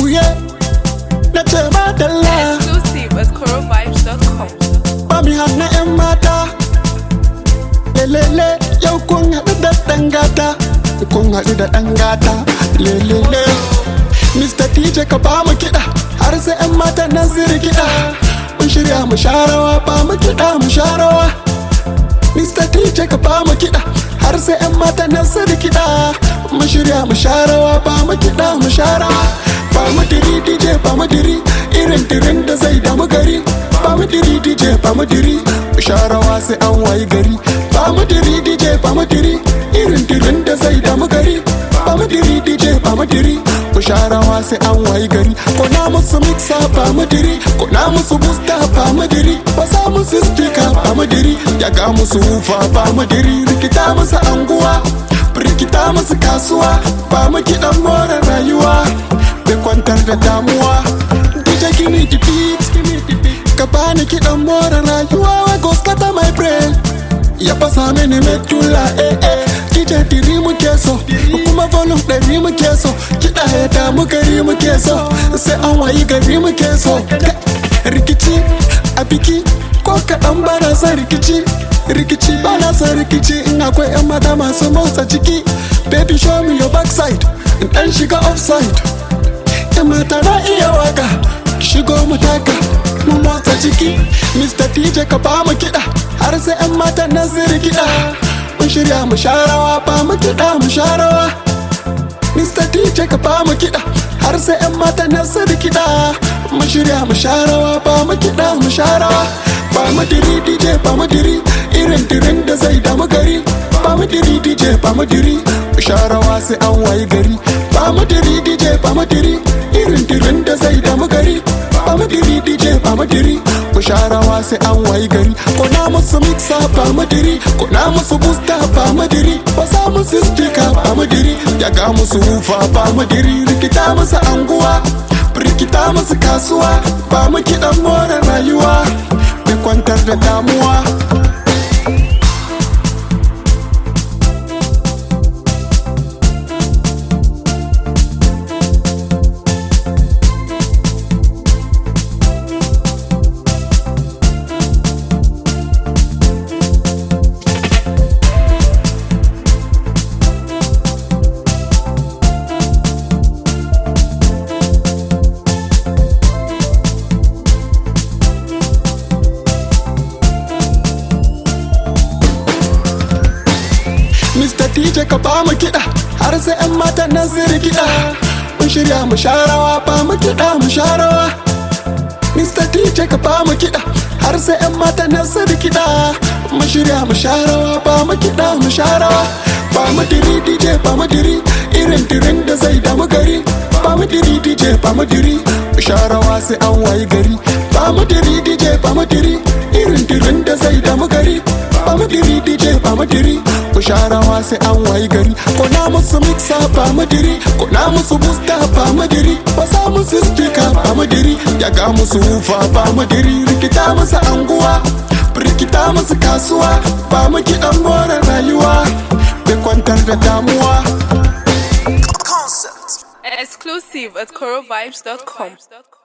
juye na ce madalla Exclusive at corovibes.com. ba mi hana 'yan mata lelele yau kun haɗu da ɗan gata kun haɗu da ɗan gata lelele Mr. TJ ka ba mu kiɗa har sai 'yan mata nan su kiɗa mun shirya mu sharawa ba mu kiɗa mu sharawa Mr. TJ ka ba mu kiɗa har sai 'yan mata nan su kiɗa mun shirya mu sharawa ba mu kiɗa mu sharawa ba mu diri DJ ba mu diri irin dirin da zai damu gari ba mu diri DJ ba mu diri mu sharawa sai an wayi gari ba mu diri DJ ba mu diri irin dirin da zai damu gari ba mu diri DJ ba mu diri mu sharawa sai an wayi gari ko na musu mixa ba mu diri ko na musu booster ba mu diri ba sa musu speaker ba mu diri ya ga musu hufa ba mu diri rikita musu anguwa rikita musu kasuwa ba mu kiɗan more rayuwa da kwantar da damuwa DJ give me the beat ka bani kiɗan more rayuwa wa go scatter my brain ya fasa mini medulla eh eh DJ diri muke so kuma volume ɗari muke so kiɗa ya damu gari muke so sai an wayi gari muke so rikici a biki ko kaɗan bana son rikici rikici bana son rikici in akwai 'yan mata masu motsa ciki baby show me your backside in ɗan shiga offside 'yan mata na iya waka shigo mu taka mu motsa ciki Mr. TJ ka ba mu kiɗa har sai 'yan mata nan su kiɗa mun shirya mu sharawa ba mu kiɗa mu sharawa Mr. DJ ka ba mu kiɗa har sai 'yan mata nan su kiɗa mun shirya mu sharawa ba mu kiɗa mu sharawa ba mu diri DJ ba mu diri irin dirin da zai damu gari ba mu diri DJ ba mu diri mu sharawa sai an wayi gari ba mu diri DJ ba mu diri irin dirin da zai damu gari ba mu diri DJ ba mu diri mu sharawa sai an wayi gari ko na musu mixa ba mu diri ko na musu booster ba mu diri ba sa musu speaker ba mu diri ya ga musu hufa ba mu diri rikita musu anguwa rikita musu kasuwa ba mu kiɗan more rayuwa da kwantar da damuwa Mr. DJ ka ba mu kiɗa har sai 'yan mata nan su kiɗa mun shirya mu sharawa ba mu kiɗa mu sharawa Mr. DJ ka ba mu kiɗa har sai 'yan mata nan su kiɗa mun shirya mu sharawa ba mu kiɗa mu sharawa ba mu diri DJ ba mu diri irin dirin da zai damu gari ba mu diri DJ ba mu diri mu sharawa sai an wayi gari ba mu diri DJ ba mu diri irin dirin da zai damu gari ba mu diri DJ ba mu diri mu sharawa sai an wayi gari ko na musu mixa ba mu diri ko na musu booster ba mu diri ba sa musu speaker ba mu diri ya ga musu hufa ba mu diri rikita musu anguwa rikita musu kasuwa ba mu kiɗan more rayuwa da kwantar da damuwa Exclusive at corovibes.com.